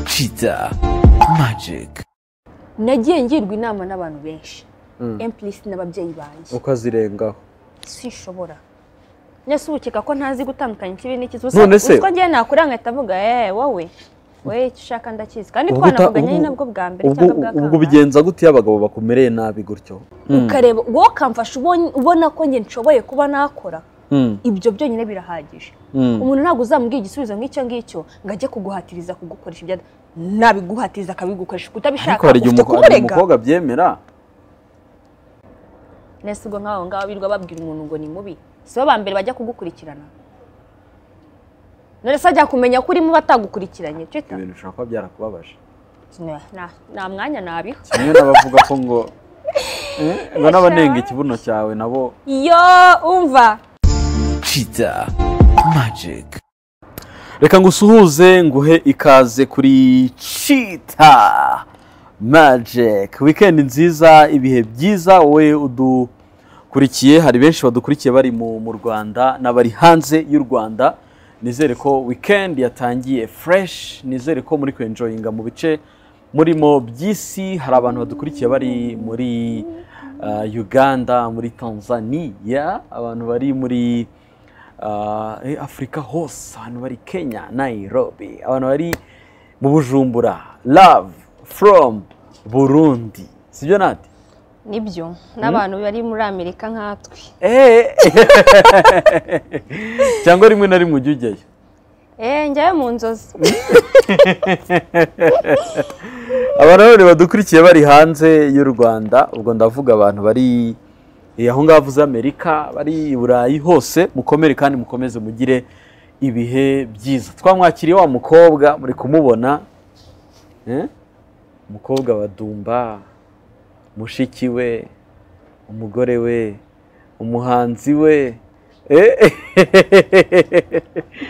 Kiza Magic nagiye ngirwa inama n'abantu benshi emplisi n'ababyeyi banjye ukazirengaho sinshobora nese ubu ukeka ko ntazi gutandukanya ikibi n'ikizi None se- uko ngiye nakura nkahita avuga eee wowe wowe icyo ushaka ndakizi kandi Ubwo uta- twanavuganye ubwo- ari nabwo bwa mbere ubwo cyangwa bwa ubwo kabiri ubigenza gute iyo abagabo bakumereye nabi gutyo ukareba wowe ukamfasha ubon- ubona ko njye nshoboye kuba nakora Mm, ibyo byonyine birahagije mm. umuntu ntabwo uzamubwira igisubizo nk'icyo ngicyo ngo ajye kuguhatiriza kugukoresha ibyo nabiguhatiriza akabigukoresha ariko kutabishaka hari igihe ufite umuko- hari kumurega umukobwa abyemera nese ubwo nk'abo ngabo birirwa babwira umuntu ngo ni mubi si bo ba mbere bajya kugukurikirana none se ajya kumenya ko urimo batagukurikiranye cyo ta- ibintu bishobora kuba byarakubabaje na- na- nta mwanya nabiho kimwe n'abavuga ko ngo Eh, ngo n'abanenga ikibuno cyawe nabo yo umva Kiza Magic reka ngusuhuze nguhe ikaze kuri cita magic wikendi nziza ibihe byiza wowe udukurikiye hari benshi badukurikiye bari mu mu rwanda n'abari hanze y'u rwanda nizere ko wikendi yatangiye fresh nizere ko muri kwenjoyinga mu bice murimo by'isi hari abantu badukurikiye bari muri ah, uganda muri tanzania abantu bari muri Ah, eh, afurika hose abantu bari kenya nairobi abantu bari mu bujumbura love from burundi sibyo nati nibyo n'abantu bari muri amerika nkatwe Eh. cyangwa rimwe na rimwe ujya ujyayo eee njyayo mu nzozi abantu bane badukurikiye bari hanze y'u rwanda ubwo ndavuga abantu bari eh, aho ngaho uvuze amerika bari i burayi hose mukomere kandi mukomeze mugire ibihe byiza twamwakiriye wa mukobwa muri kumubona eh? umukobwa wa dumba mushiki we umugore we umuhanzi we Eh,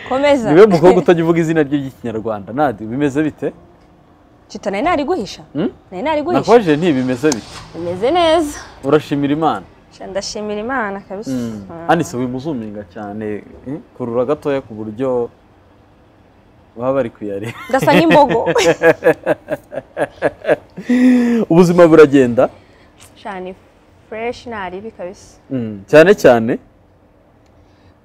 komeza niwe mukobwa utajya uvuga izina rye ry'ikinyarwanda nadi bimeze bite cita nari nariguhisha Hmm? nari nariguhisha nakubajije nti bimeze bite bimeze neza urashimira imana Sha, ndashimira imana kabisa Ah. anise wimuzuminga cyane eh, kurura gatoya ku buryo baba bari kuyareba ndasa nk'imbogo ubuzima buragenda shani fureshi ntaribi kabisa Mm, cyane cyane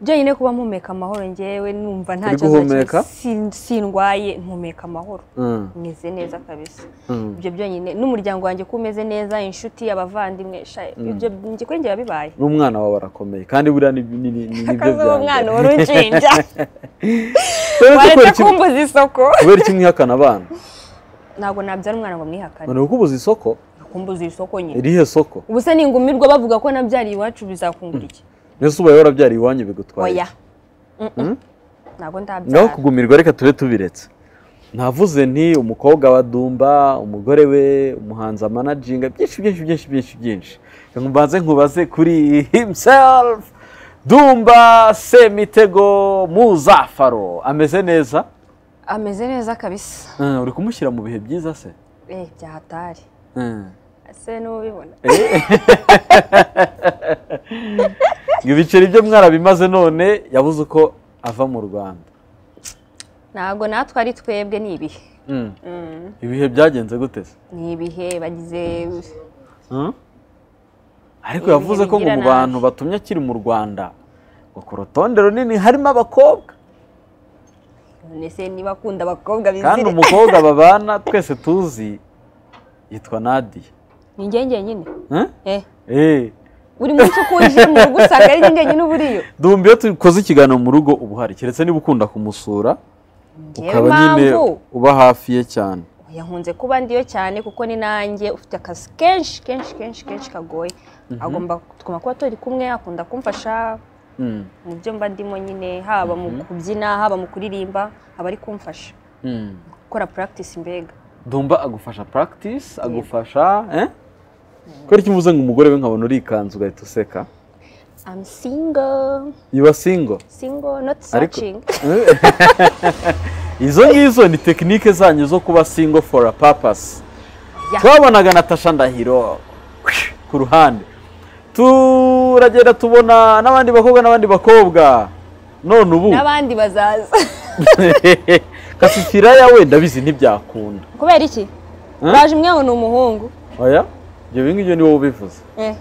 byonyine kuba mpumeka amahoro njyewe numva nta Uri kibazo na guhumeka? kimwe sin- sindwaye mpumeka amahoro Mm, meze neza kabisa mm. ibyo byonyine n'umuryango wanjye ko umeze neza inshuti abavandimwe sha ibyo njye kuri njye biba bibaye n'umwana wawe arakomeye kandi buriya ni ni- ni- ni- nibyo akazi uwo mwana mbere. wari unshinja Rero se kubera waretse iki- kumbuza isoko kubera iki mwihakana abana ntabwo nabyara umwana ngo mwihakane none kuko ubuze isoko kumbuza isoko nyine irihe soko ubu se ningumirwa bavuga ko nabyariye iwacu bizakungura iki mbese ubaye warabyariye iwanyu bigutwaye oya Mm-mm. Mm? ntabwo ngaho ndabyara kugumirwa reka tube tubiretse navuze nti umukobwa wa dumba umugore we umuhanzi amanaginga byinshi byinshi byinshi byinshi byinshi Reka mbanze nkubaze kuri himself dumba semitego muzafaro ameze neza ameze neza kabisa Eh, uri kumushyira mu bihe byiza se eh byahatari Eh, ese n'ubibona ngo ibiceri byo mwarabimaze none yabuze uko ava mu rwanda ntabwo natwe ari twebwe ni ibihe Mm. ibihe byagenze gute se ni ibihe bagize ariko Ibihe yavuze ko ngo mu bigira nabi. bantu batumye akiri mu rwanda ngo ku rutonde runini harimo abakobwa none se niba akunda abakobwa kandi bizire umukobwa babana twese tuzi yitwa nadiya ni ngenge nyine Eh? eh Eh, buri munsi uko uje mu rugo usanga ari ngenge nyine uba uriyo dumva iyo dukoze ikiganiro mu rugo uba uhari keretse niba ukunda kumusura ngewe ukaba nyine mpamvu uba hafi ye cyane yankunze kuba ndiyo cyane kuko ni nanjye ufite akazi kenshi kenshi kenshi kenshi kagoye agomba tugomba kuba turi kumwe akunda kumfasha Mm, mu byo mba ndimo nyine haba mu kubyina haba mu kuririmba aba ari kumfasha mm. gukora practice mbega dumba agufasha practice agufasha eh? kubera icyo mvuze ngo umugore we nkabona urikanzu ugahita useka I'm single iba singo single not Ariko- searching izo ngizo ni tekinike zanyu zo kuba single for a purpose Yeah. twabonaga natasha ndahiro ku ruhande turagenda tubona n'abandi bakobwa n'abandi bakobwa none ubu n'abandi bazaza gasifiraya we ndabizi ntibyakunda kubera iki uraje umwe ngo ni umuhungu oya ibyo ngibyo ni wowe ubivuze Eh,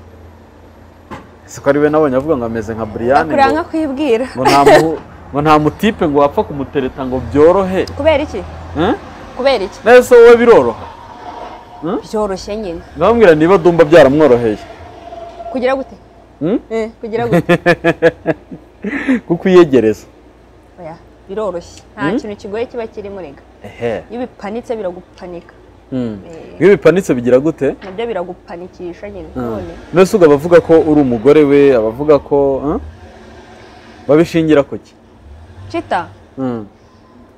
siko ari we nabonye avuga ngo ameze nka buriyani akureba nka kwibwira ngo nta mu- ngo nta mutipe ngo wapfa kumutereta ngo byorohe kubera iki Eh? kubera iki nese wowe biroroha byoroshye nyine ngambwira niba dumba byaramworoheye kugira gute Hmm? Eh, kugira gute kuko uyegereza oya biroroshye nta kintu kigoye kiba kirimo rega ehe iyo bipanitse biragupanika Hmm. Eh. iyo bipanitse bigira gute nabyo biragupanikisha nyine none mbese ubwo abavuga ko uri umugore we abavuga ko eh? babishingira ku ki cita Hmm.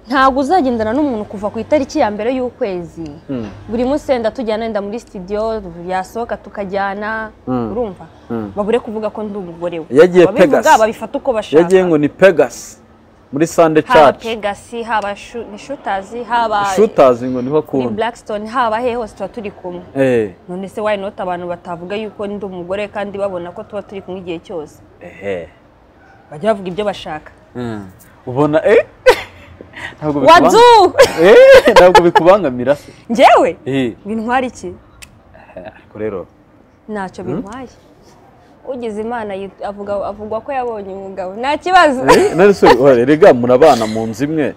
ntabwo uzagendana n'umuntu kuva ku itariki ya mbere y'ukwezi Hmm. buri munsi wenda tujyana wenda muri studio yasohoka tukajyana Mm. urumva Mm. babure kuvuga ko ndi umugore we Iyo agiye Pegasus. ababivuga babifata uko bashaka yagiye ngo ni pegasi muri sande haba caci pegasi haba shu- ni shutazi haba shutazi ngo niho ni akunda blackstone haba hehe hose tuba turi kumwe Eh, none se why not abantu batavuga yuko ndi umugore kandi babona ko tuba turi kumwe igihe cyose ehe. bajya bavuga ibyo bashaka Hmm. ubona eh? ntabwo bikubang- wadzu Eh, ntabwo bikubangamira se njyewe Eh, bintwara iki ariko rero ntacyo bintwaye ugize imana yit- avuga avugwa ko yabonye umugabo nta kibazo Eh, none se oya, erega murabana mu nzu imwe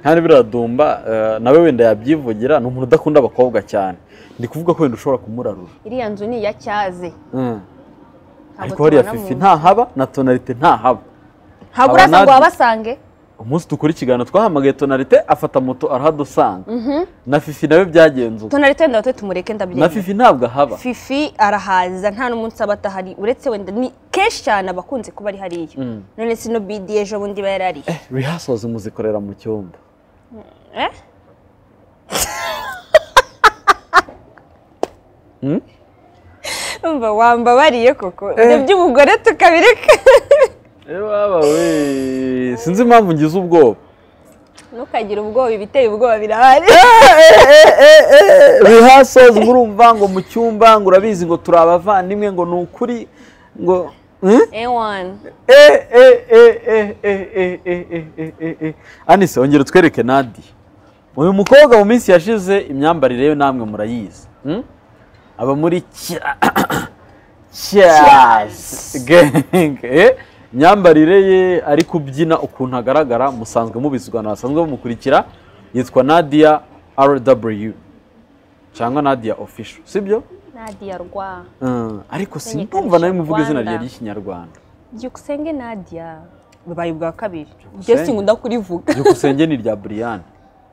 kandi biradumba eh, nawe wenda yabyivugira ni umuntu udakunda abakobwa cyane ndi kuvuga ko wenda ushobora kumurarura iriya nzu ni iya cyaze Hmm. Ntabwo ariko hariya tubana mu fifi nzu. ntahaba na tonalite ntahaba ntabwo urasa ngo abanadi- wabasange umunsi dukora ikiganiro twahamagaye tonalite afata moto arahadusanga na fifi nawe byagenze uko tonari tenda wate tumureke na ndabyemera fifi ntabwo ahaba fifi arahaza nta n'umunsi aba adahari uretse wenda ni kenshi cyane aba akunze kuba ari hariya none sino bidi ejo bundi iba yari ariyo rehearsals muzikorera mu cyumba Eh? Hmm? umva wambabariye koko ibyo by'umugore tukabireka we sinzi impamvu ngize ubwoba ntukagire ubwoba ibiteye ubwoba birahari rehearsals murumva ngo mu cyumba ngo urabizi ngo turi abavandimwe ngo ni ukuri ngo Hmm? ewani eh eh eh eh eh eh eh eh eh eh eh anise ongera utwereke nadi uyu mukobwa mu minsi yashize imyambarire ye namwe murayizi Hmm? aba muri kya Cheers. Gang. Eh, imyambarire ye ari kubyina ukuntu agaragara musanzwe mubizi abantu basanzwe bamukurikira yitwa Nadia RW cyangwa Nadia Official sibyo nadia rwa Mm, ariko Kumenyekanisha simbumva nawe muvuga izina Rwanda. rye ry'ikinyarwanda byukusenge nadia bubaye ubwa kabiri Byukusenge. jesi nkunda kurivuga byukusenge ni irya Brian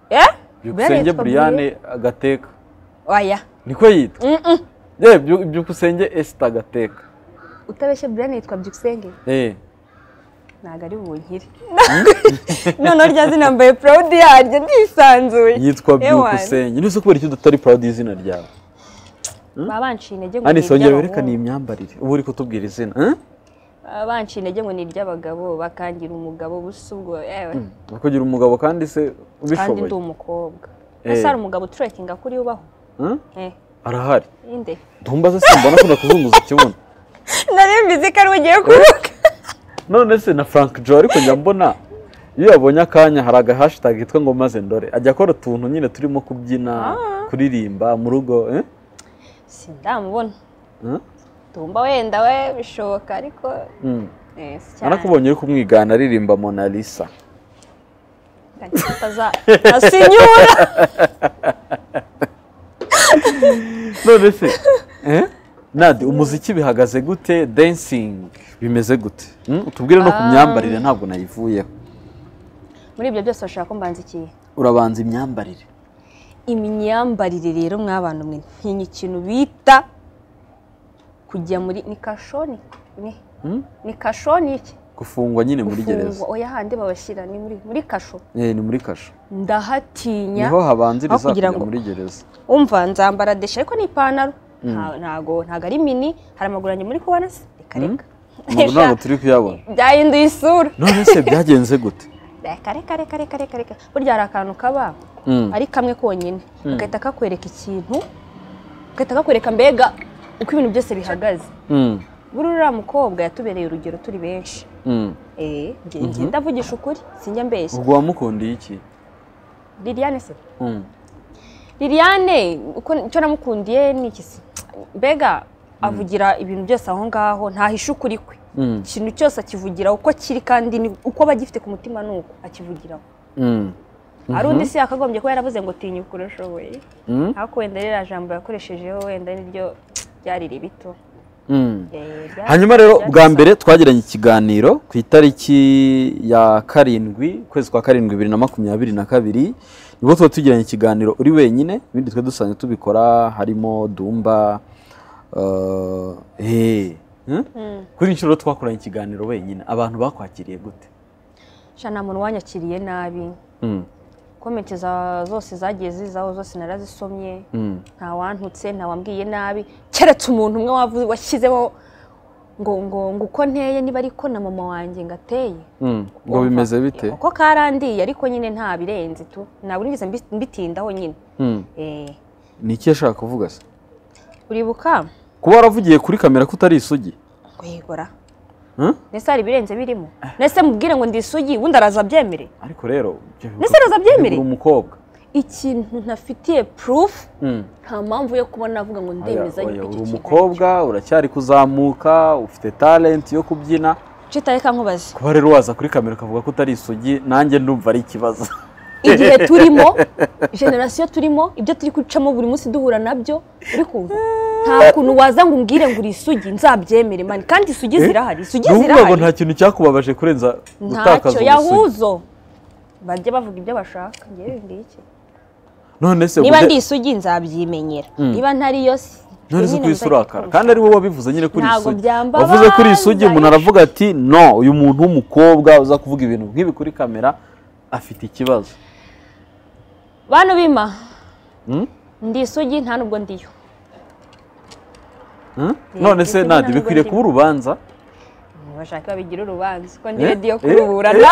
Eh? byukusenge Yitwa Brian? Brian Agateka oya niko yitwa eh Byu- byukusenge Esther Agateka utabeshye buriyani yitwa byukusenge eh ntabwo ari bunkire noneho rya zina mbaye proud yaryo ndisanzuye yitwa Eh, wana. byukusenge nise kubera icyo dutari proud y'izina ryawe baba banciye intege ngo ni Anise ongera werekane iyi iry'abahungu myambarire ubu uri kutubwira izina eh? baba banciye intege ngo ni iry'abagabo bakangira umugabo busa ubwo yewe kugira umugabo kandi se kandi ubishoboye ndi umukobwa Eh. ese hari umugabo turekinga kuri ubaho Hmm? eh arahari inde ntumbaze simbona akunda kuzunguza ikibuno nari mbizi ko ari we ugiye kuvuga none se na frank joe ariko njya mbona iyo yabonye akanya hari agahashitage yitwa ngo maze ndore ajya akora utuntu nyine turimo kubyina kuririmba mu rugo eh? sindamubona Hmm? tumba wenda we bishoboka ariko Hmm. eh, si cyane narakubonye uri kumwigana aririmba mona lisa Ataza- asinyura none se eh? nadi umuziki bihagaze gute dancing bimeze gute Hmm? utubwire no ku myambarire ntabwo nayivuyeho muri ibyo byose bashaka ko mbanza ikihe urabanza imyambarire imyambarire rero mwabantu mwe ntinya ikintu bita kujya muri ni kashoni ni, Hmm? ni kashoni iki gufungwa nyine muri gereza gufungwa oya handi babashyira ni muri muri kasho Eh, ni muri kasho ndahatinya niho habanziriza aho kugira kujya ngo- muri gereza umva nzambara deshe ariko ni ipantaro Nta- ntago ntago ari mini hari amaguru yanjye muri kubona se reka reka amaguru ntabwo turi kuyabona byahinduye isura none se byagenze gute reka reka reka reka reka reka burya hari akantu kaba Mm. ari kamwe konyine gahita kakwereka ikintu gahita kakwereka mbega uko ibintu byose bihagaze Mm, buriya uriya mukobwa yatubereye urugero turi benshi mm. eh njye- njye ndavugisha ukuri sinjya mbeshya ubwo wamukundiye iki liliane se Mm. liliane uko icyo namukundiye ni iki se mbega avugira ibintu byose aho ngaho ntahisha ukuri kwe Mm. ikintu cyose akivugiraho uko kiri kandi ni- uko aba agifite ku mutima ni uko akivugiraho Mm. hari undi se yakagombye kuba yaravuze ngo tinyuka urashoboye Mm. ariko wenda ririya jambo yakoreshejeho wenda niryo ryari ribito Mm. Eh, ryari- hanyuma rero ryari bwa gusa- mbere twagiranye ikiganiro ku itariki ya karindwi ukwezi kwa karindwi bibiri na makumyabiri na kabiri nibwo tuba tugiranye ikiganiro uri wenyine ibindi twe dusanzwe tubikora harimo dumba eh, eh, hmm? Mm. kuri inshuro twakoranye ikiganiro wenyine abantu bakwakiriye gute sha nta muntu wanyakiriye nabi Mm, komenti za- zose zagiye zizaho zose narazisomye mm, nta wantutse nta wambwiye nabi keretse umuntu umwe wavu- washyizemo ngo ngo ngo uko nteye niba ariko na mama wanjye ngateye mm. ngo bimeze bite uko karandiye ariko nyine nta birenze tu ntabwo nigeze mbi- mbitindaho nyine Mm. Eh, ni iki yashaka kuvuga se uribuka kuba waravugiye kuri kamera ko utari isugi guhigura Hmm? ndetse hari ibirenze birimo ndetse mubwire ngo ndi isugi ubundi araza abyemere ariko rero Ese Roza abyemere? uri umukobwa ikintu ntafitiye purufu Mm. nta mpamvu yo kuba navuga ngo ndemeza Oya, oya, yuko iki uri kintu umukobwa uracyari kuzamuka ufite talent yo kubyina citaye kankubaze kuba rero waza kuri kamera ukavuga ko utari isugi nanjye ndumva ari ikibazo igihe turimo generasiyo turimo ibyo turi gucamo buri munsi duhura nabyo uri kumva nta kuntu waza ngo umbwire ngo uri isugi nzabyemere mani kandi isugi zirahari isugi ni ukuvuga ngo zirahari nta kintu cyakubabaje kurenza gutakaza ntacyo ubusugi yahuzo bajye bavuga ibyo bashaka ngewe ndi iki none se niba ubude- ndi isugi nzabyimenyera niba ntariyo si none se nyine ukwisi muzajye urakara twumva. kandi ari wowe wabivuze nyine kuri Ntabwo isugi byambabaza, wavuze kuri isugi umuntu aravuga ati no uyu muntu w'umukobwa uza kuvuga ibintu nk'ibi kuri kamera afite ikibazo bantu bima Hmm? ndi isugi nta nubwo ndiyo Hmm? none se isugi nandi ntabwo bikwiriye ndi- kuba urubanza bashaka babigira urubanza ko ndi Eh? rediyo Eh? kuruburana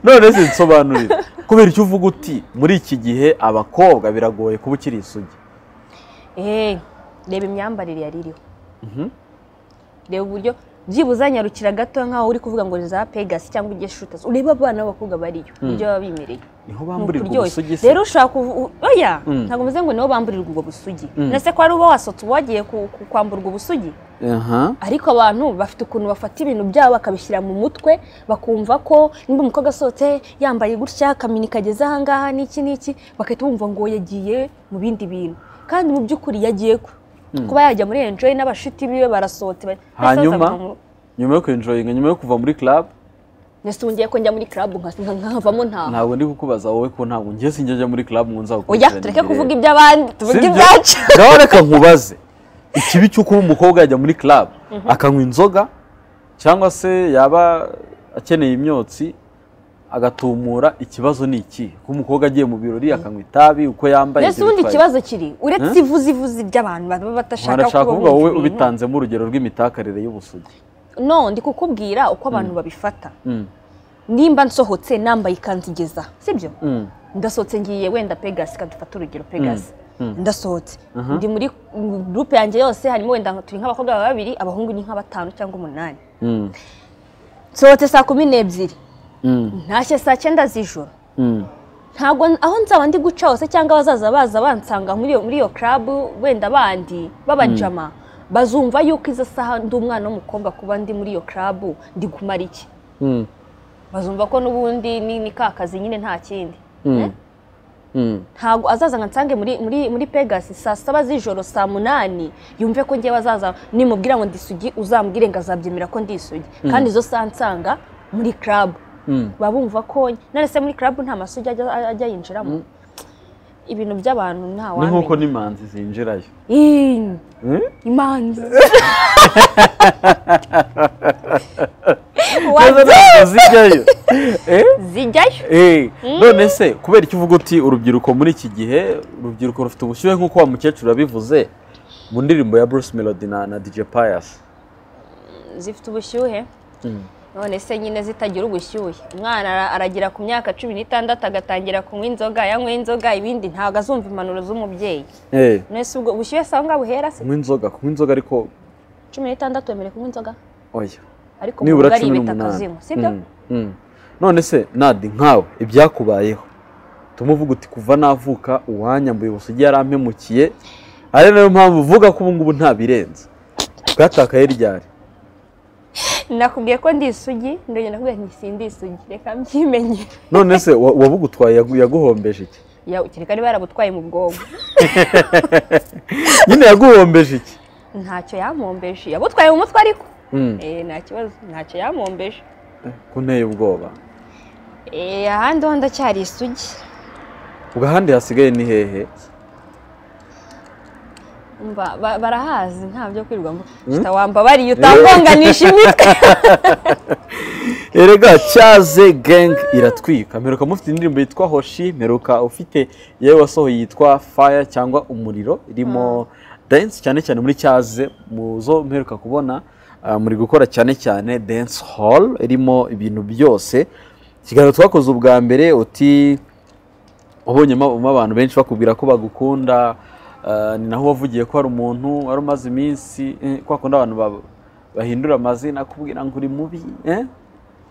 none se nsobanurire kubera icyo uvuga uti muri iki gihe abakobwa biragoye kuba ukiri isugi Eh, reba imyambarire yari iriho reba uburyo byibuze nyarukira gato nkaho uri kuvuga ngo ni za pegasi cyangwa ujye shutazi urebe abana b'abakobwa bariyo ibyo baba bimereye niho Ni bamburirwa ukuryoshye. ubusugi se rero ushobora kuvu- oya Mm. ntabwo mvuze ngo nibo bamburirwa ubwo busugi Mm. ndetse ko ari uba wasotse wagiye ku- ku- kwamburwa ubusugi aha ariko abantu bafite ukuntu bafata ibintu byabo bakabishyira mu mutwe bakumva ko niba umukobwa asohotse yambaye gutya akamini kageze ahangaha n'iki n'iki bagahita bumva ngo yagiye mu bindi bintu kandi mu by'ukuri yagiye ku kuba yajya muri enjoy n'abashiti biwe barasohotse bari- Hanyuma? basoza mu- nyuma yo kwenjoyinga nyuma yo kuva muri club Nese wongeye ko njya muri club nka- nka- nkavamo ntaha ntabwo ndi kukubaza wowe ko ntabwo ngiye sinjya muri club ngo nzagukurikirane oya tureke kuvuga iby'abandi tuvuge Sibyo? ibyacu ngaho reka nkubaze ikibi cy'uko umukobwa yajya muri club akanywa inzoga cyangwa se yaba akeneye imyotsi agatumura ikibazo ni iki ko umukobwa agiye mu birori akanywa itabi uko yambaye mbese ibyo ubundi bitwaye. ikibazo kiri uretse ivuzi ivuzi by'abantu baba badashaka ntarashaka kuba kuvuga bumva wowe ibintu. ubitanzemo urugero rw'imitakarire y'ubusugi no ndi kukubwira uko abantu babifata Mm. nimba nsohotse nambaye ikanzu igeza sibyo Mm. ndasohotse ngiye wenda pegasi kadufata urugero pegasi Mm. ndasohotse ndi muri gurupe yanjye yose harimo wenda nka- turi nk'abakobwa babiri abahungu ni nka batanu cyangwa umunani Mm. nsohotse saa kumi n'ebyiri Mm. ntashye saa cyenda z'ijoro Mm. ntabwo aho nzaba ndi guca hose cyangwa abazaza baza bansanga muri iyo muri iyo club wenda bandi babajama bazumva yuko izo saha ndi umwana w'umukobwa kuba ndi muri iyo club ndi kumara iki Mm. bazumva ko n'ubundi ni ni ka kazi nyine nta kindi Mm. Mm. ntabwo azaza ngo ansange muri muri muri pegasi saa saba z'ijoro saa munani yumve ko ngewe azaza nimubwira ngo ndi isugi uzambwire ngo azabyemera ko ndi isugi kandi izo saa nsanga muri club Mm. baba bumva ko none se muri club nta masugi ajya ajya yinjiramo ibintu by'abantu nta ni wamenya nk'uko n'imanzi zinjirayo Ih, imanzi Neza Wazo ntabwo zijyayo Eh? zijyayo Eh, none se kubera icyo uvuga uti urubyiruko muri iki gihe urubyiruko rufite ubushyuhe nk'uko wa mukecuru yabivuze mu ndirimbo ya Bruce Melody na, na DJ Pius zifite ubushyuhe Mm. none se nyine zitagira ubushyuhe umwana ara- aragera ku myaka cumi n'itandatu agatangira kunywa inzoga yanywa inzoga ibindi ntabwo azumva impanuro z'umubyeyi Eh, none se ubwo bushyuhe se aho ngaho buhera se kunywa inzoga kunywa inzoga ariko cumi n'itandatu wemerewe kunywa inzoga oya ariko mu nibura rugo ari cumi ibitaka n'umunani zimwe sibyo Mm, mm. none se nadi nkawe ibyakubayeho tumuvuga uti kuva navuka uwanyambuye ubusugi yarampemukiye ari nayo mpamvu uvuga ko ubu ngubu ntabirenze bwatakaye ryari nakubwiye ko ndi isugi ndongera nakubwiye nti sindi isugi reka mbyimenyere none se wa- uwabugutwaye yagu- yaguhombeje iki yawe kereka niba yarabutwaye mu bwonko nyine yaguhombeje iki ntacyo yampombeje yabutwaye mu mutwe ariko Mm, Eh, nta kibazo ntacyo yampombeje kunteye ubwoba Eh, ahandi ho ndacyari isugi ubwo ahandi hasigaye ni hehe Umva, ba- barahazi nta byo kwirirwa mvuga Shita wambabariye utangonganisha imitwe erega cyaze gang iratwika mperuka mufite indirimbo yitwa hoshi mperuka ufite yewe wasohoye yitwa fire cyangwa umuriro irimo dance cyane cyane muri cyaze mu zo mperuka kubona ah, muri gukora cyane cyane dance hall irimo ibintu byose ikiganiro twakoze ubwa mbere uti ubonyemo abantu benshi bakubwira ko bagukunda ah, ni naho wavugiye ko hari umuntu wari umaze iminsi eh, kwa kundi abantu ba- bahindura amazina akubwira ngo uri mubi eh?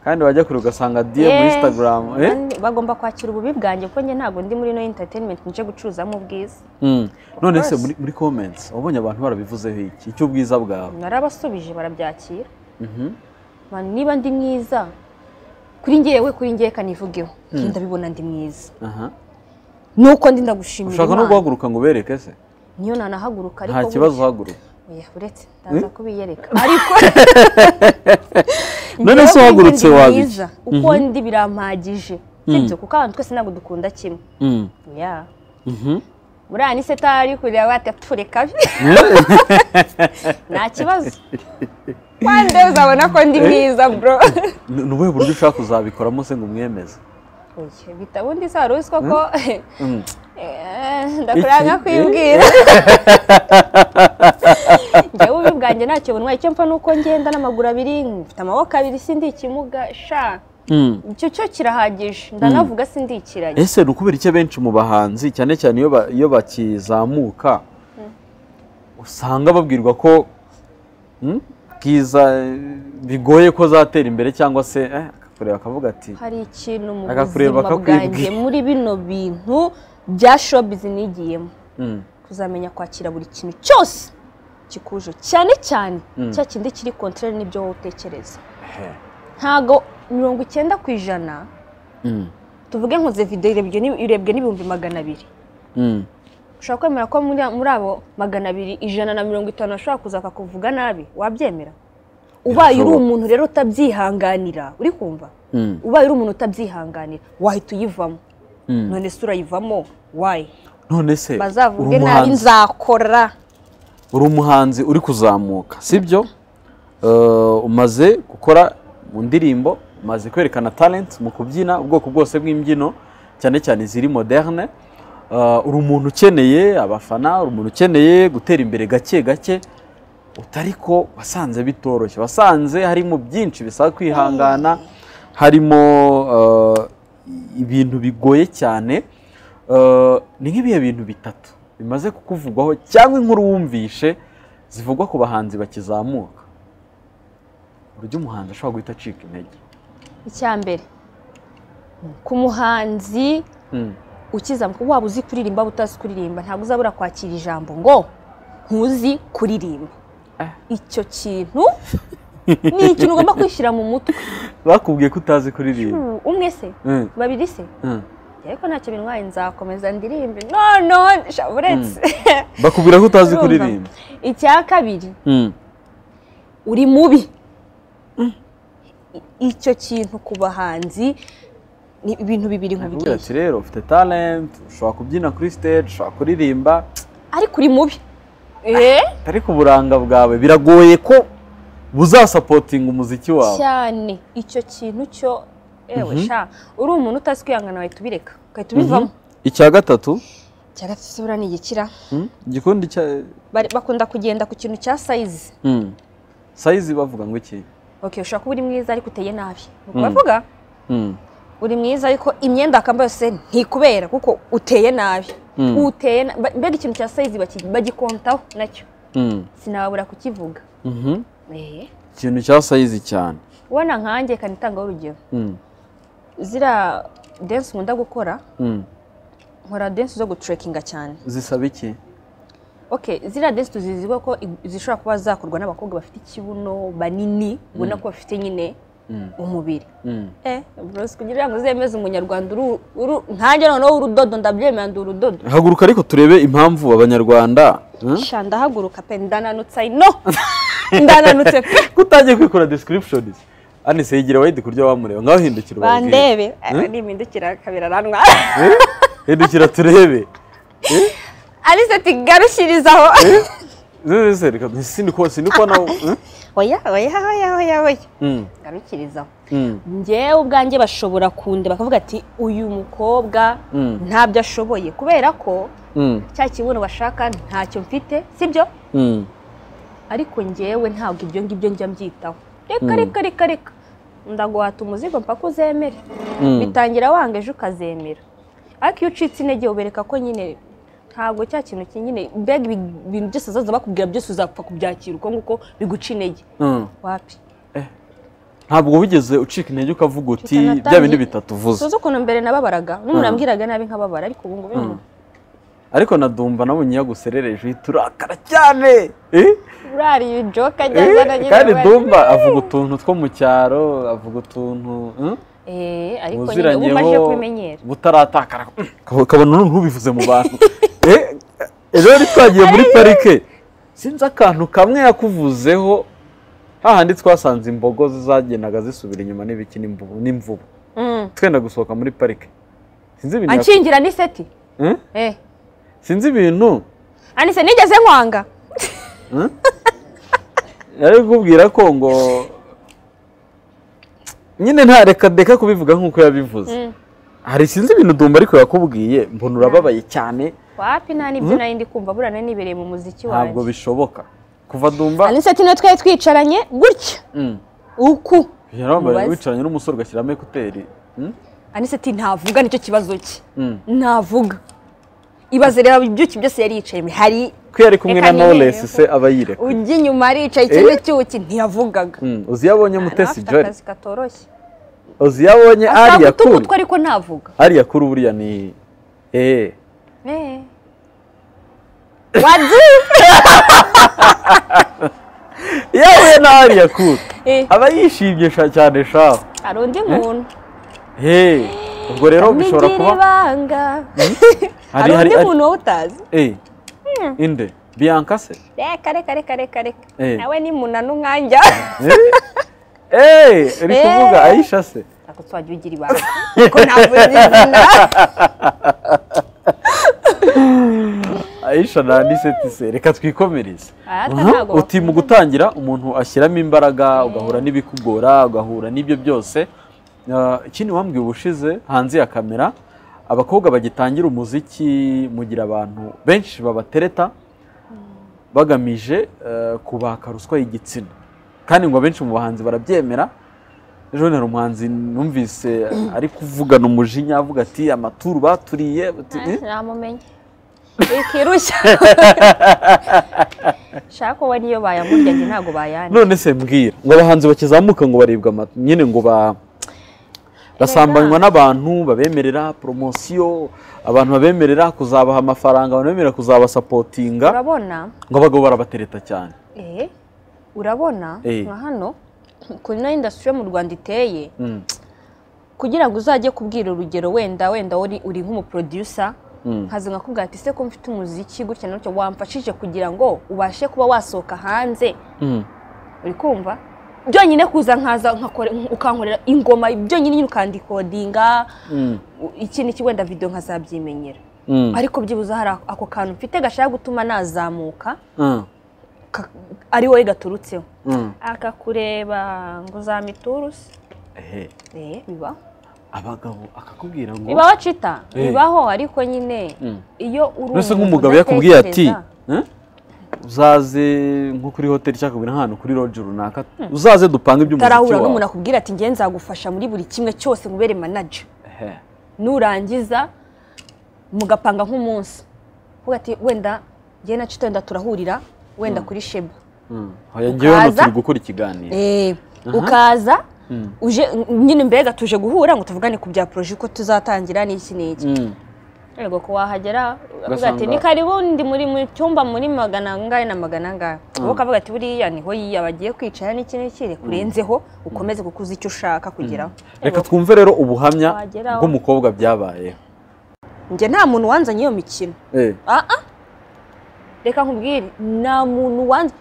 kandi wajya kure ugasanga diye muri Eh, instagram eh? kandi bagomba kwakira ububi bwanjye kuko njye ntabwo ndi muri no entertainment nje gucuruzamo ubwiza Mm. none se course. muri, muri comments wabonye abantu barabivuzeho iki icy'ubwiza bwawe narabasubije barabyakira Mhm. Man, niba ndi mwiza kuri njyewe kuri njyewe kanivugeho njye ndabibona ndi mwiza Aha. nuko ndi ndagushimira ushaka no Imana guhaguruka ngo ubereke se niyo nanahaguruka ariko nta kibazo uhaguruka oya uretse ndaza kubiyereka ariko None Njyewe se uhagurutse kuri njye ndi wabica? mwiza. uko ndi birampagije sibyo kuko abantu twese ntabwo dukunda kimwe Mm. ya Mhm. buriya ni se tari kureba batapfure kabi nta kibazo one day uzabona ko ndi mwiza bro Ni ni ubuhe buryo ushaka kuzabikoramo se ngo umwemeze Oya, bita ubundi se wari uzi koko Mm. Eh, ndakora nka Iki- kwibwira njyewe ububi bwanjye ntacyo bunwa icyo mpfa ni uko ngenda n'amaguru abiri mfite amaboko abiri sindi ikimuga sha Mm. icyo cyo kirahagije ndanavuga sindi ikiragi ese ni ukubera iki abenshi mu bahanzi cyane cyane iyo ba- iyo bakizamuka usanga babwirwa ko mm, bwiza eh, bigoye ko zatera imbere cyangwa se eh, akakureba akavuga ati hari ikintu mu Akakureba buzima akakwibwira. bwanjye muri bino bintu bya shobizi nigiyemo "Mm, kuzamenya kwakira buri kintu cyose gikuje cyane cyane cya kindi kiri kontorere n'ibyo wowe utekereza he, ntago mirongo icyenda ku ijana mm, tuvuge nkoze video irebwe n'ibi- irebwe n'ibihumbi magana abiri mm, ushobora kwemera ko muri, muri abo magana abiri ijana na mirongo itanu ashobora kuza akakuvuga nabi wabyemera ubaye uri Birashoboka. umuntu rero utabyihanganira uri kumva mm, ubaye uri umuntu utabyihanganira wahita uyivamo mm." none se urayivamo wayi none se uri bazavuge nabi umuhanzi nzakora uri umuhanzi uri kuzamuka sibyo Eh, umaze gukora mu ndirimbo umaze kwerekana talent mu kubyina ubwoko bwose bw'imbyino cyane cyane iziri moderne Eh, uri umuntu ukeneye abafana uri umuntu ukeneye gutera imbere gake gake utari ko wasanze bitoroshye wasanze harimo byinshi bisaba kwihangana harimo eh, ibintu bigoye cyane Eh, ni nk'ibihe bintu bitatu bimaze kukuvugwaho cyangwa inkuru wumvishe zivugwa ku bahanzi bakizamuka uburyo umuhanzi ashobora guhita acika intege icya mbere ku muhanzi Mm. ukizamuka waba uzi kuririmba waba utazi kuririmba ntabwo uzabura kwakira ijambo ngo ntuzi kuririmba Ah. icyo kintu ni ikintu ugomba kwishyira mu mutwe bakubwiye ko utazi kuririmba Hmm, umwe se Mm, babiri se mm. ariko ntacyo bintwaye nzakomeza ndirimbe no no sha, uretse bakubwira ko utazi Urumva? kuririmba icya kabiri Mm. uri mubi I- icyo kintu ku bahanzi ni ibintu bibiri Bakubwira nkubwiye ati rero ufite talent ushobora kubyina kuri stage ushobora kuririmba ariko uri mubi eh ariko uburanga bwawe biragoye ko buzasapotinga umuziki wawe cyane icyo kintu cyo ewe sha uri umuntu utazi kwihangana wahita ubireka ugahita ubivamo icya gatatu cya gatatu buriya ni igikira mm, igikundi cya Bari- bakunda kugenda ku kintu cya sayizi mm, sayizi bavuga ngo iki okay ushobora kuba uri mwiza ariko uteye nabi nuko Mm. bavuga Mm, uri mwiza ariko imyenda wakambara yose ntikubera kuko uteye nabi Mm. uteye na- ba- mbega ikintu cya sayizi baki- bagikontaho nacyo mm, sinabura kukivuga mhm. eh ikintu cya sayizi cyane ubona nkanjye kanitangaho urugero Mm, ziriya dense nkunda gukora Mm. nkora dense zo gucurekinga cyane zisaba iki okay ziriya dense tuziziho ko i- zishobora kuba zakorwa n'abakobwa bafite ikibuno banini ubona ko bafite nyine umubiri Mm. eh bros kugira ngo uzemeze umunyarwanda uru- uru- nkanjye noneho urudodo ndabyemera ndi urudodo haguruka ariko turebe impamvu abanyarwanda Hmm? sha ndahaguruka pe ndananutse ayi no ndananutse pe kutangiye kwikora descriptions anise yigira wayidi kurya wamureba ngaho hindukira ubabwire. bandebe Hmm? nimpindukira kabiri aranwa Eh? hindukira turebe alice ati garushyirizaho Zeze, zeze, reka sindikuba sindikubona Hmm? oya oya oya oya oya Mm. garukirizaho Mm. njyewe ubwanjye bashobora kundeba bakavuga ati uyu mukobwa Mm. ntabyo ashoboye kubera ko Mm. cya kibuno bashaka ntacyo mfite sibyo Mm. ariko njyewe ntabwo ibyo ngibyo njya mbyitaho reka reka reka reka ndaguhata umuzigo mpaka uzemere Mm. bitangira wanga ejo ukazemera ariko iyo ucitse intege ubereka ko nyine ntabwo cya kintu kinyine mbega ibi- ibintu byose zaza bakubwira byose uzapfa kubyakira uko nguko biguca intege Mm. wapi ntabwo wigeze ucika intege ukavuga uti Tutanatangiye- bya bindi bitatu uvuze tuzi ukuntu mbere nababaraga n'umuntu ambwiraga nabi nkababara ariko ubu ngubu ariko nadumva nabonye yaguserereje uhita urakara cyane Eh? urariye ijoka Eh? ryazana nyine kandi we. dumba avuga utuntu two mu cyaro avuga utuntu hmm? Eh, ariko nyine ubu ubuziranyeho umaze kubimenyera butaratakara Ukaba- ukabona none ntubivuze mu bantu Eh, ejo rero twagiye muri parike sinzi akantu kamwe yakuvuzeho hahandi twasanze imbogo zagendaga zisubira inyuma n'ibiki n'imvubu- n'imvubu Mm. twenda gusohoka muri parike sinzi ibintu yaku- anshingira n'iseti Hmm? Eh. sinzi ibintu anise nigeze nkwanga yari kukubwira ko ngo nyine ntareka deka kubivuga nk'uko yabivuze hari sinzi ibintu dumba ariko yakubwiye mbona urababaye cyane wapi nta nibyo nari ndi kumva burana nibereye mu muziki ntabwo wanjye bishoboka kuva dumba anise niyo twari twicaranye gutya Mm. uku yarambaye Mubaze. wicaranye n'umusore ugashyiramo ekuteri Mm? anise ati ntavuga nicyo kibazo cye Mm. ntavuga ibaze rero ibyuki byose yari yicayemo hari ko yari kumwe Reka na Knowless nibereye se aba yireka ujya inyuma aricaye ikindi cyuki ntiyavugaga Mm. uzi iyo abonye mutesi Afite jori akazi katoroshye uzi iyo abonye ashaka ariya gutunga kuri utwe ariko ntavuga ariya kuri buriya ni eh Eh. wazi iyo ahuye na ariya kuri Eh, aba yishimye sha- cyane shaho hari undi muntu Hey, ubwo rero bishobora Nigira kuba ibanga hari hari- undi hari- muntu wowe utazi Eh, inde biyanka se reka reka reka reka reka Eh. nawe ni muna n'umwanya Eh, uri Eh. kuvuga ayisha se ntabwo twajya ugira ibanga kuko ntabwo uzi izina ayisha na niseti se reka twikomereze Ah, ata Aha, ntabwo uti mu gutangira umuntu ashyiramo imbaraga ugahura n'ibikugora ugahura n'ibyo byose Ah, ikindi wambwiye ubushize hanze ya kamera abakobwa bagitangira umuziki mugira abantu benshi babatereta bagamije eh, kubaka ruswa y'igitsina kandi ngo abenshi mu bahanzi barabyemera ejo bundi hari umuhanzi numvise ari kuvugana umujinya avuga ati amaturu baturiye bati, "Eh?" ntamumenye ikirushya shaka uwo niyo bayamurya njye ntabwo bayandi none se mbwira ngo abahanzi bakizamuka ngo baribwa amata nyine ngo ba basambanywa n'abantu babemerera poromosiyo abantu babemerera kuzabaha amafaranga abantu bemerera kuzabasapotinga urabona ngo abagabo barabatereta cyane eh, urabona Eh. nka hano ukuntu ino indasitiri yo mu rwanda iteye Mm, kugira ngo uzajye kubwira urugero wenda wenda uri uri nk'umuproducer mm, nkaza nkakubwira ati se ko mfite umuziki gutya na gutya wamfashije kugira ngo ubashe kuba wasohoka hanze mm. uri kumva byonyine kuza nkaza nkakore ukankorera ingoma byonyine nyine ukandikodinga Mm, u- iki n'iki wenda video nkazabyimenyera mm, ariko byibuze hari ako- ako kantu mfite gashaka gutuma nazamuka mm, ka- ari wowe gaturutseho mm. akakureba ngo uzamiturusi Ehe, eh biba abagabo akakubwira ngo bibaho cita Eh. bibaho ariko nyine Mm. iyo uri mbese umuntu nk'umugabo yakubwiye ati udatekereza, "Eh, uzaze nko kuri hoteli cyangwa kubira nk'ahantu kuri roje runaka uzaze dupange iby'umuziki utarahura n'umuntu wawe akubwira ati nge nzagufasha muri buri kimwe cyose nkubere manager Ehe. nurangiza mugapanga nk'umunsi uvuga ati wenda nge na cito wenda turahurira wenda kuri sheba Mm. Hoya, njyewe hano Ukaza- turi gukora ikiganiro Eh, ukaza uje nyine mbega tuje guhura ngo tuvugane ku bya poroje uko tuzatangira n'iki n'iki Mm. yego ko wahagera ukavuga Ugasanga- ati ni karibu ndi muri mu cyumba muri magana angahe na magana angahe wowe ukavuga ati buriya niho yiyaba agiye kwicara n'iki n'iki rekurenzeho ukomeze kuko uzi icyo ushaka kugeraho reka Yego, twumve rero ubuhamya Wageraho. bw'umukobwa byabaye njye nta muntu wanzanye iyo mikino Eh, ah ah reka nkubwire nta muntu wanze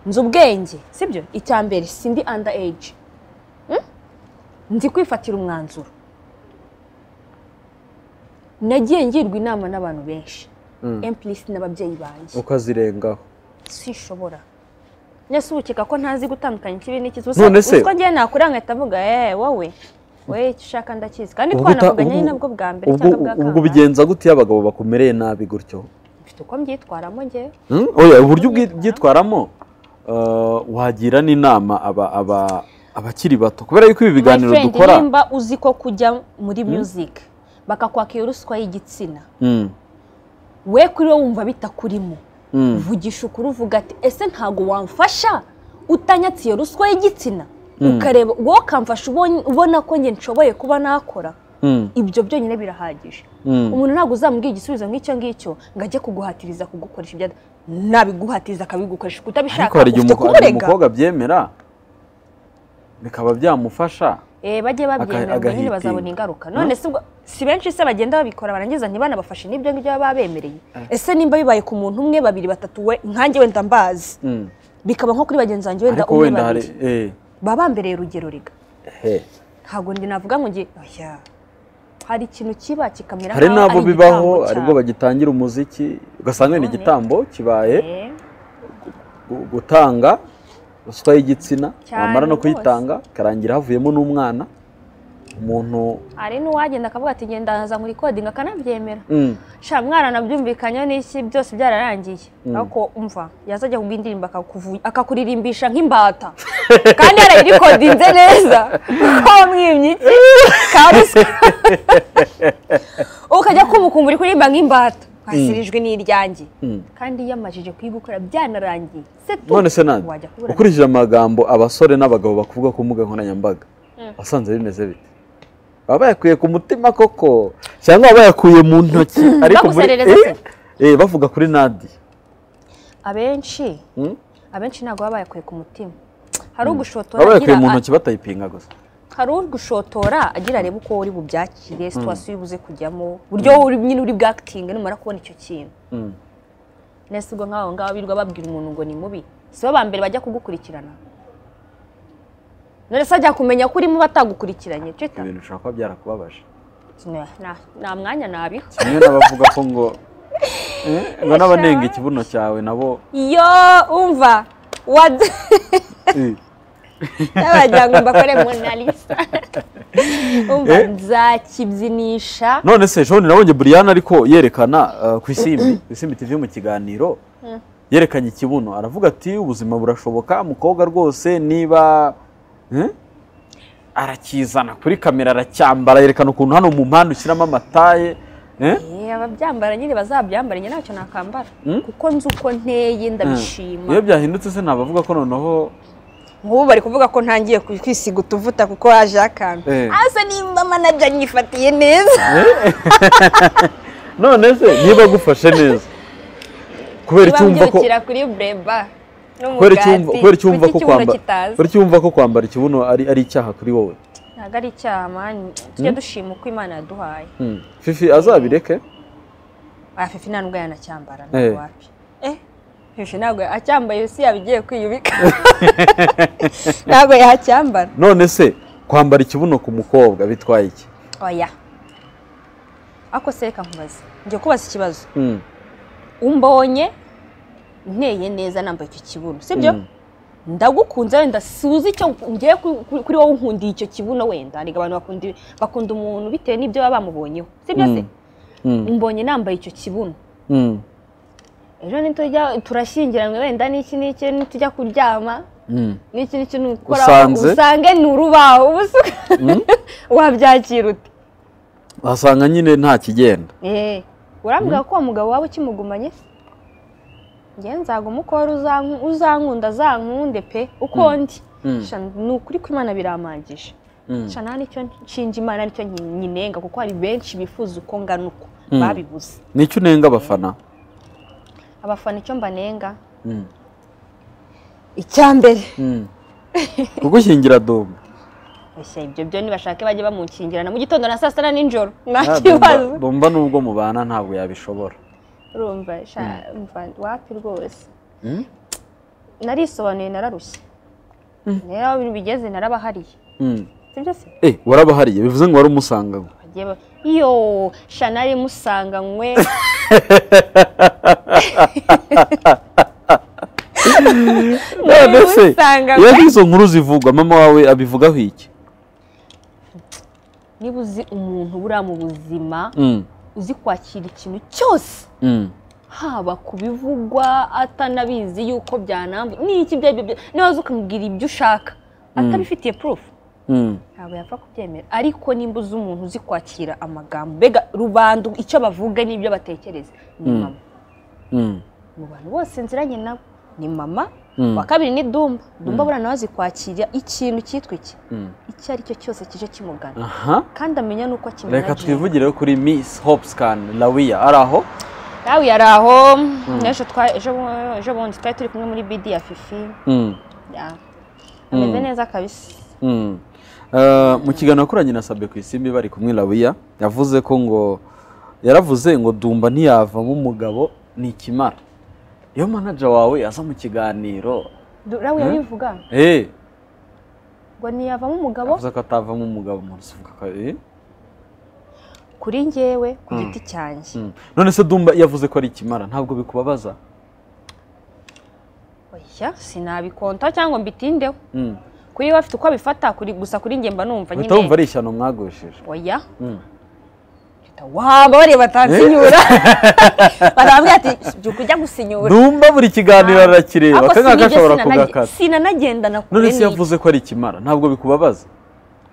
nzi ubwenge sibyo icya mbere sindi under age Hmm? nzi kwifatira umwanzuro nagiye ngirwa inama n'abantu benshi Mm. emplisi n'ababyeyi banjye ukazirengaho sishobora nese ubu ukeka ko ntazi gutandukanya ikibi n'ikizi None se- uswa ngiye nakura nkahita avuga eee wowe wowe icyo ushaka ndakizi kandi Ubwo uta- twanavuganye ubwo- ari nabwo bwa mbere ubwo cyangwa bwa ubwo kabiri ubigenza gute iyo abagabo bakumereye nabi gutyo mfite uko mbyitwaramo ngewe Hmm? Oya, uburyo ubwi- byitwaramo eh, wagira n'inama aba- aba- abakiri bato kubera yuko ibi biganiro My friend, dukora nimba uzi ko kujya muri music bakakwaka iyo ruswa y'igitsina Mm, we kuri wowe wumva bitakurimo mm, vugisha ukuri uvuga ati ese ntabwo wamfasha utanyatse iyo ruswa y'igitsina Mm. ukareba wowe ukamfasha ubonye- ubona ko njye nshoboye kuba nakora mm, ibyo byonyine birahagije mm. umuntu ntabwo uzamubwira igisubizo nk'icyo ngicyo ngo ajye kuguhatiriza kugukoresha ibyo ada- nabiguhatiriza akabigukoresha kuko utabishaka ariko hari igihe ufite umuko- hari kumurega umukobwa abyemera bikaba byamufasha Eh, bajye babyemera ngo nyine agahitinga. bazabona ingaruka none se ubwo si benshi se bagenda babikora barangiza ntibanabafashe n'ibyo ngibyo baba bemereye ese nimba bibaye ku muntu umwe babiri batatu we nkanjye wenda mbazi Mm. bikaba nko kuri bagenzi banjye wenda ariko umwe wenda hari babiri eh, baba bambereye urugero riga he. ntabwo ndi navuga ngo ngiye oya hari ikintu kiba kikamera hari n'abo nk'aho ari bibaho igitambo hari cyawe. ubwo bagitangira umuziki ugasanga ni None. igitambo kibaye Eh, gu- gutanga ruswa y'igitsina Cyane wamara no rwose. kuyitanga ikarangira havuyemo n'umwana umuntu hari n'uwagenda akavuga ati genda naza nkuri kodinga akanabyemera Mm, sha mwana nabyumvikanyeho n'iki byose byararangiye ariko umva yazajya kumva indirimbo akakuvu- akakuririmbisha nk'imbata kandi yarayirikodinze neza ko wamwimye iki kabisa ukajya kumukumva uri kuririmba nk'imbata wasirijwe n'iryange Mm. kandi yamajije kuyigukora byanarangiye se tu none se nandi wajya kubura ukurikije amagambo abasore n'abagabo bakuvuga ku mbuga nkoranyambaga wasanze bimeze bite baba bayakuye ku mutima koko cyangwa baba bayakuye mu ntoki ariko muri Baguserereza se? Eh, eh, bavuga kuri nadi abenshi Mm? abenshi ntabwo baba bayakuye ku mutima hari ugushotora baba bayakuye mu agira- ntoki batayipinga gusa hari ugushotora agira arebe uko uri bubyakire situwasiyo ubuze kujyamo uburyo wowe uri nyine uri bwakitinge numara kubona icyo kintu Mm. nese ubwo nk'aho ngaho birirwa babwira umuntu ngo ni mubi si bo ba mbere bajya kugukurikirana none se ajya kumenya ko urimo batagukurikiranye cita ibintu bishobora kuba byarakubabaje Na- na- nta mwanya nabiha kimwe n'abavuga ko ngo Eh, ngo n'abanenga ikibuno cyawe nabo iyo umva wad eh, n'abagira ngo mbakore monalisa umva nzakibyinisha none se ejo nabonye buriyani ariko yerekana eh, ku isimbi ku isimbi tv mu kiganiro yerekanye ikibuno aravuga ati ubuzima burashoboka umukobwa rwose niba eh, arakizana kuri kamera aracyambara yerekana ukuntu hano mu mpande ushyiramo amataye eh, Eh, ababyambara nyine bazabyambara njye ntacyo nakambara Mm. kuko nzi uko nteye eh. ndabishima iyo byahindutse se ntabavuga ko noneho nk'ubu bari kuvuga ko ntangiye ku- kwisiga utuvuta kuko haje akantu Eh. asa nimba manaja nyifatiye neza none se niba agufashe neza kubera icyo wumva ko babyukira kuri bureba kubera icyo wumva- kubera icyo wumva ko kwambara kitazi kubera icyo wumva ko kwambara ikibuno ari ari icyaha kuri wowe ntabwo ari icyaha mani tujye dushima uko imana yaduhaye Mm. fifi azabireke afefe nta nubwo yanacyambara Eh. ntabwo wapi eh Fifi ntabwo acyambaye si yabigiye kwiyubika ntabwo yahacyambara none se kwambara ikibuno ku mukobwa bitwaye iki oya ako se reka nkubaze njye kubaza ikibazo Mm. umbonye nteye neza nambaye icyo kibuno sibyo ndagukunze wenda suzi icyo ngiye kuri wowe unkundiye icyo kibuno wenda arega abantu bakunda bakunda umuntu bitewe n'ibyo baba bamubonyeho sibyo se Mm. umbonye nambaye icyo kibuno Mm. ejo nitujya turashyingiranywe wenda n'iki n'iki nitujya kuryama Mm. n'iki n'iki nukora Usanze? usange ni urubaho ubusa wabyakira ute wasanga nyine nta kigenda Eh, urambwira ko uwo mugabo waba ukimugumanye se njye nzaguma uko wari uzanku- uzankunda azankunde pe uko ndi Mm. Sha, ni ukuri kw'imana biramangije shana nicyo nshinga imana nicyo nyi- nyinenga kuko hari benshi bifuza uko ngana uko Mm. babibuze nicyo unenga abafana abafana icyo mbanenga Mm. icya mbere kugushyingira dogo Ese ibyo byo nibashake bajye bamukingira na mu gitondo na saa sita na nijoro nta Ah, kibazo Domba- domba nubwo mubana ntabwo yabishobora urumva sha- umva, wapi rwose narisobanuye nararushye rero aho bigeze narabahariye Mm. sibyo se Eh, warabahariye bivuze ngo wari umusangaho bagiye ba- iyo shanari musanganywe none se musanganywe iyo izo nkuru zivugwa mama wawe abivugaho iki niba uzi umuntu buriya mu buzima Mm, uzi kwakira ikintu cyose mm, haba ku bivugwa atanabizi yuko byanamba n'iki ibyo aribyo byose niba uzi ukamubwira ibyo ushaka atabifitiye purufu mm, ntabwo yapfa kubyemera ariko nimba uzi umuntu uzi kwakira amagambo mbega rubanda icyo bavuga n'ibyo batekereza ni mama mm, mu bantu bose nziranye nabo ni mama Mm. uwa kabiri ni dumba dumba buriya nawe azi kwakira ikintu cyitwa iki mm. icyo ari cyo cyose kije kimugana aha kandi amenya n'uko reka akimenya twivugire kuri miss hopscan lawiya ari aho nawe yari aho n'ejo twa- ejo bu- ejo bundi twari turi kumwe muri bidi ya fifi Mm, ya. ameze neza kabisa mm. Eh, mu kiganiro yakoranye na sabe ku isimbi bari kumwe lawiya yavuze ko ngo yaravuze ngo dumba ntiyavamo umugabo ni ikimara iyo manaja wawe aza mu kiganiro nawe yabivuga eh, ngo ntiyavamo umugabo yavuze ko atavamo umugabo umuntu uvuga ko eh? kuri njyewe ku giti cyanjye Mm. none se dumba yavuze ko ari ikimara ntabwo bikubabaza oya sinabikonta cyangwa mbitindeho Mm. kuri we bafite uko abifata kuri gusa kuri njye mba numva uhita wumva nyine ari ishyano mwagosheje oya Mm. Mpita wamba bareba atansinyura barambwira ati "Jya ukujya gusinyura dumba buri kiganiro arakireba Ako akangaka sinigeze ashobora sinanage- kugakata sinanagendana kure none se n'iyi yavuze ko ari ikimara ntabwo bikubabaza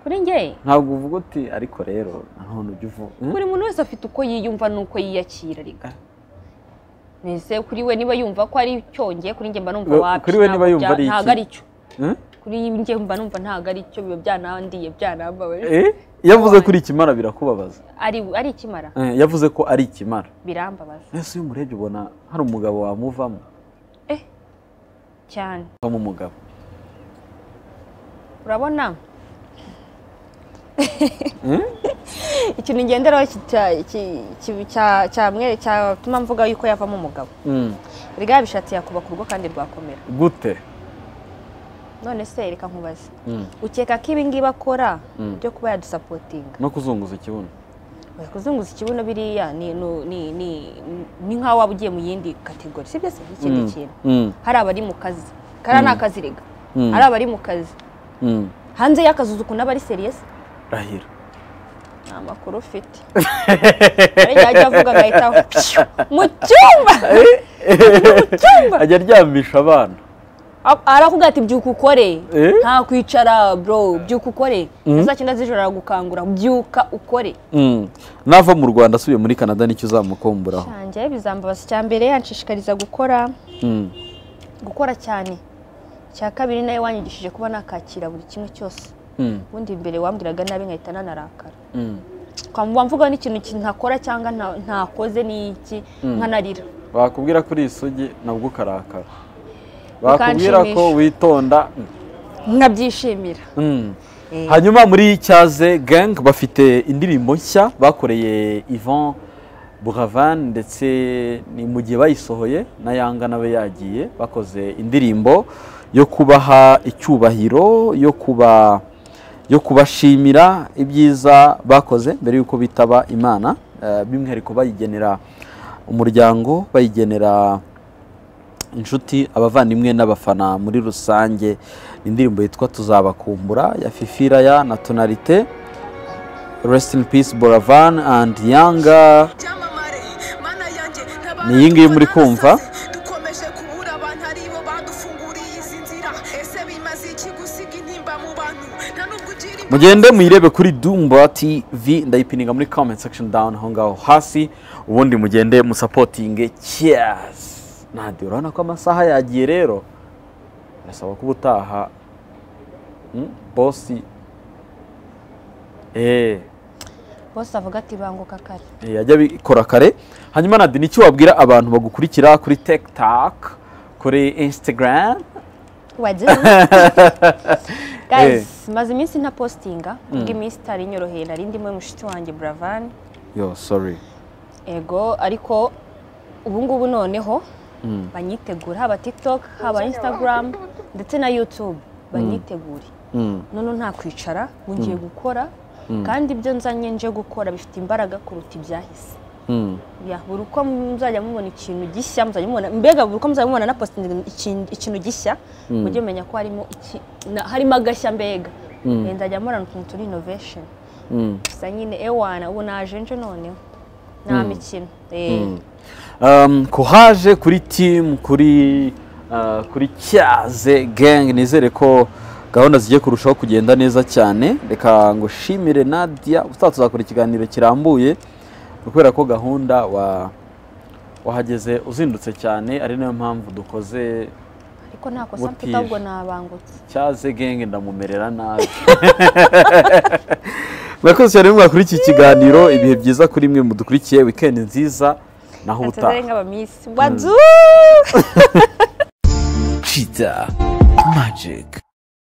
kuri njye ntabwo uvuga uti ariko rero nanone ujya uvuga Mm? buri muntu wese afite uko yiyumva n'uko yiyakira rega Ah. mbese kuri we niba yumva ko ari cyongeye kuri njye mba numva Ngo- wapi kuri we niba ntabwo yumva bya- ari iki? ntabwo ari cyo Mm? kuri njye mba numva ntabwo ari cyo biba byanandiye byanambabaje Eh? yavuze ko uri ikimara birakubabaza ari ari ikimara Eh, yavuze ko ari ikimara birambabaza ese iyo umurebye ubona hari umugabo wamuvamo eh cyane avamo umugabo urabona ikintu ngenderaho kita- ki- ki- cya- cyamwe- cyatuma mvuga yuko yavamo umugabo Mm. erega yabishatse yakuba ku rugo kandi rwakomera gute none se reka nkubaze Mm. ukeka ko ibi ngibi akora Mm. byo kuba yadusapotinga no kuzunguza ikibuno oya kuzunguza ikibuno biriya ni ni- ni- ni- ni nk'aho waba ugiye mu yindi kategori sibyo se ikindi Mm. kintu Mm. hari abari mu kazi kariya ni akazi rega Mm. hari abari mu kazi Mm. hanze y'akazi uzi ukuntu aba ari seriyesi rahira nta makuru ufite ariko yajya avuga agahita pshu, mu cyumba ajya aryamisha abana A- arakubwira ati byuka ukore Eh? nta kwicara bro byuka ukore Mhm. saa cyenda z'ijoro aragukangura byuka ukore Mm. nava mu rwanda asubiye muri canada nicyo uzamukumburaho cyanje bizambabaza icya mbere yanshishikariza gukora Mm. gukora cyane icya kabiri nawe wanyigishije kuba nakakira buri kimwe cyose Mm. ubundi mbere wambwiraga nabi nkahita nanarakara Mm. ukamva mvuga n'ikintu ki- ntakora cyangwa nta- ntakoze n'iki nkanarira bakubwira ko uri isugi nabwo ukarakara bakubwira ko Ukanshimisha. witonda nkabyishimira Mm. hanyuma muri cyaze gang bafite indirimbo nshya bakoreye ivan buravan ndetse ni mu gihe bayisohoye na yanga nawe yagiye bakoze indirimbo yo kubaha icyubahiro yo kuba yo kubashimira ibyiza bakoze mbere y'uko bitaba imana Eh, by'umwihariko bayigenera umuryango bayigenera inshuti abavandimwe n'abafana muri rusange indirimbo yitwa tuzabakumbura ya fifiraya na tonalite rest in peace boravan and yanga ni iyi ngiyi muri kumva mugende muyirebe kuri dumba tv ndayipininga muri comment section down aho ngaho hasi ubundi mugende musapotinge cheers nadiyo urabona ko amasaha yagiye rero birasaba ko ubutaha mm, bosi eee bose avuga ati banguka kare yajya abikora kare hanyuma nadi ni iki wabwira abantu bagukurikira kuri tekitaka kuri insitagaramu wagize guys maze iminsi nta postinga kubw'iminsi itari inyoroheye nari ndimo mushiki wanjye buravani yo sori ego ariko ubu ngubu noneho banyitegura haba tiktok haba instagram ndetse na youtube banyitegure Mm. none nta kwicara ngo ngiye gukora kandi ibyo nzanye nje gukora bifite imbaraga kuruta ibyahise Mm. Ya, buri uko muzajya mubona ikintu gishya muzajya mubona mbega buri uko muzajya mubona na posting ikin- ikintu gishya mujye mumenya ko harimo iki- na- harimo agashya mbega Eh, nzajya murana utuntu turi innovation Mm. gusa nyine ewana ubu naje nje noneho nta mikino Eh, Um, kuhaje kuri timu kuri uh, kuri cyaze gang nizere ko gahunda zigiye kurushaho kugenda neza cyane reka ngo shimire nadia ubutaha tuzakora ikiganiro kirambuye kubera ko gahunda wa wahageze uzindutse cyane ari nayo mpamvu dukoze ariko nta kosa Butije. mfite ahubwo nabangutse cyaze genge ndamumerera nabi murakoze cyane mwakuri iki kiganiro ibihe byiza kuri mwe mudukurikiye wikendi nziza naho ubutaha atazari nk'abamisi wazu Cheetah Magic.